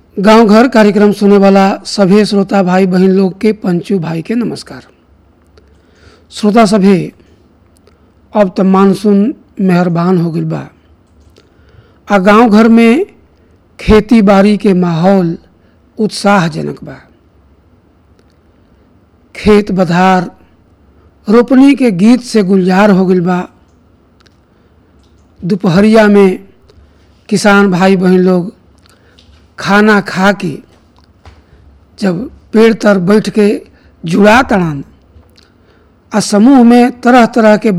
गांव घर कार्यक्रम सुने वाला सभी श्रोता भाई बहन लोग के पंचू भाई के नमस्कार श्रोता सभी अब तो मानसून मेहरबान हो गई बा आ गांव घर में खेती बाड़ी के माहौल उत्साहजनक बा खेत बधार रोपनी के गीत से गुलजार हो गई बा दोपहरिया में किसान भाई बहन लोग खाना खा के जब पेड़ तर बैठ के जुड़ा तड़ान आ समूह में तरह तरह के